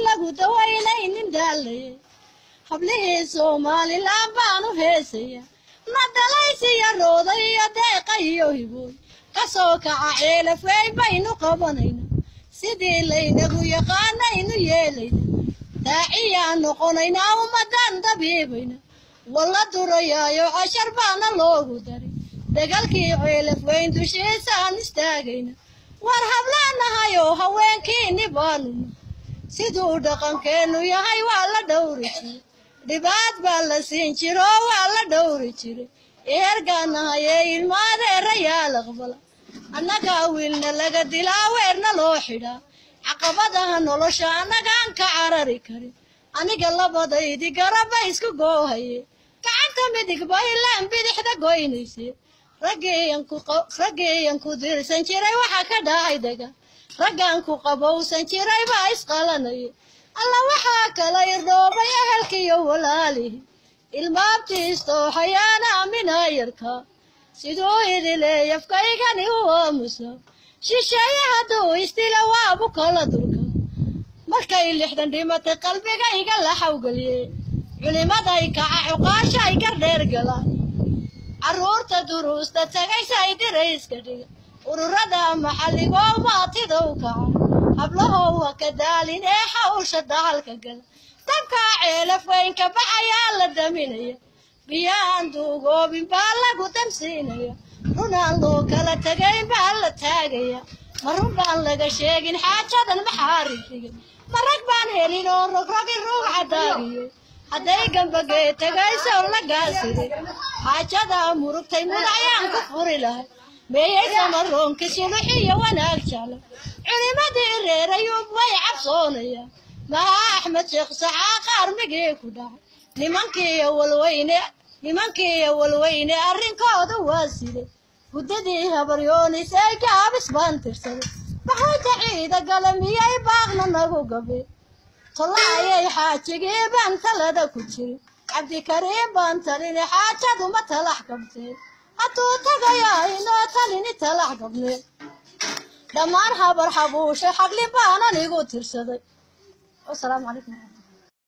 lagu dawaynaynin daalaye hablihii somalilan baanu heesaya nadalaysiya rooda iyo deeqa iyo hibooy kasoo kaca ceelaf weyn baynu qabanayna sidii laynagu yaqaanaynu yeelayna daaciyaan noqonaynaa ummadan dabiibayna walla durayaayo cashar baana loogu daray dagaalkii ceelaf weyn dushiisaan istaagayna war hablaanahayoo haweenkiini baanuna siduu dhaqankeennu yahay waa la dhowri jiray dhibaad baa la siin jiro waa la dhowri jiray eergaanahayee ilmaadeerayaal aqbala annagaa wiilna laga dilaa weerna loo xidhaa caqabadaha nolosha annagaan ka carari karin aniga labadaydi garaba isku goohaye gacanta midig baylaan bidixda goynayse raggiiyan ku dirsan jiray waxaa ka dhacay daga raggan ku qabowsan jiray baa isqalanaya alla waxaa kala irdhoobay ehelkiiyo walaalihi ilmaabtiistooxayaana aminaayarka siduu idileeyafkaygani u aamusa shisheeye hadduu istila waabu kala durka markay lixdan dhimatay qalbigayga la xawgeliye culimaday kaca cuqaashay gardheer galaan carruurta duruusta tagaysay dirayska dhiga ururada maxalligoo maatidow kaca hablahow ha ka daalin ee hawsha dacalka gala dabkaa ceelaf weynka baxayaa la daminaya biyaan duugoobin baa lagu damsiinaya runaan loo kala tegayn baa la taagaya ma run baan laga sheegin xaajadan maxaa ridrigay ma rag baan helin oo rogrogi ruug cadaagiyo hadday gambagee tegayso la gaasiray xaajadaa murugtay mudacyaan ku furi lahay meeyay samaroonka suluxiyo wanaag jecla culimadii reerayuub way cabsoonayaan maha axmed sheekh saxaa qaarmigii ku dhacay nimankiiyo walweyne nimankiiyo walweyne arrinkooda waa siday guddadii habaryoonis ee gaabis baan tirsaday maxayta ciida gala miyay baaqna nagu gabe tollaayay xaajigii baan talada ku jirin cabdikariim baan talini xaajaduma talax qabteen hadduu tagayaa inoo talini talax qabneen dhammaan habar xabuushay xagli baanan igu tirsaday wasalaamu calaykum